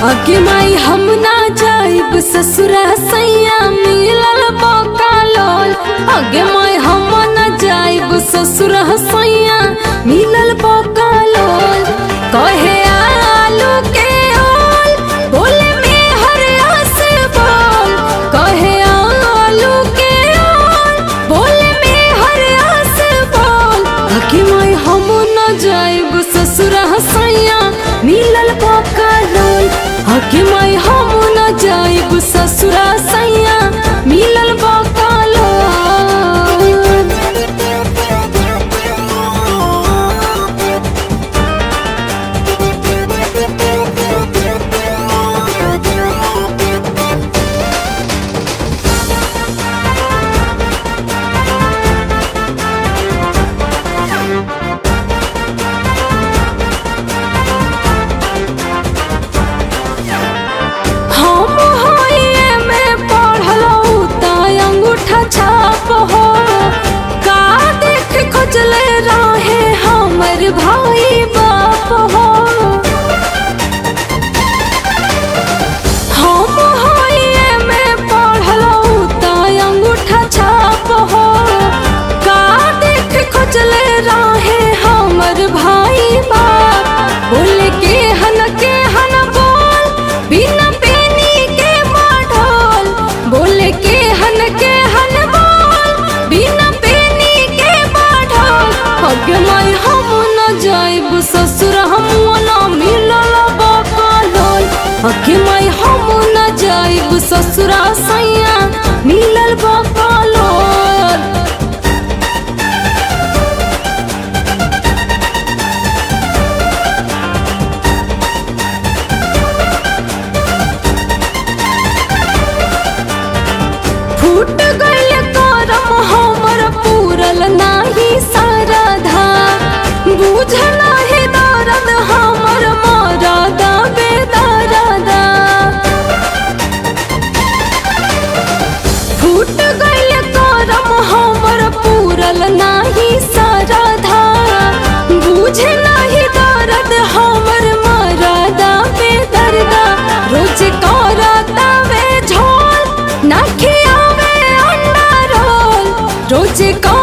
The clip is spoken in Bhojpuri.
अगे माई हम ना जाइब ससुरा सैया मिलल बका लोल अगे माई हम ना जाइब ससुरा सैया मिलल बका लोल कहे आलू के ओल बोले में हर आस बोल कहे आलू के ओल बोले में हर आस बोल अगे माई हम ना जाइब ससुरा सैया मिलल बका लोल अगे माई हम ना जाइब ससुरा सैया मिलल बका लोल हम होइए में पढ़लऊ त अंगूठा छाप हो का देख खोजले रहे हमर भाई बाप हो हम होइए में पढ़लऊ त अंगूठा छाप हो का देख खोजले रहे हमर भाई बाप बोल के हन के हन बोल बिना पेनी के माढोल बोल के हन के हन बोल बिना पेनी के माढोल पग माई हम न जाइब ससुर हम न मिलल बकलोल पग माई हम न जाइब ससुरा सैया मिलल बकलोल फूट गइल करम हमर पूरल नाही सरधा बुझ नाही दर्द हमर मरदा बेदरदा फूट गइल करम हमर पूरल नाही सरधा बुझ नाही दर्द हमर मरदा बेदरदा रोज करता वे झोल ना खियावे अंडा रोल रोज कर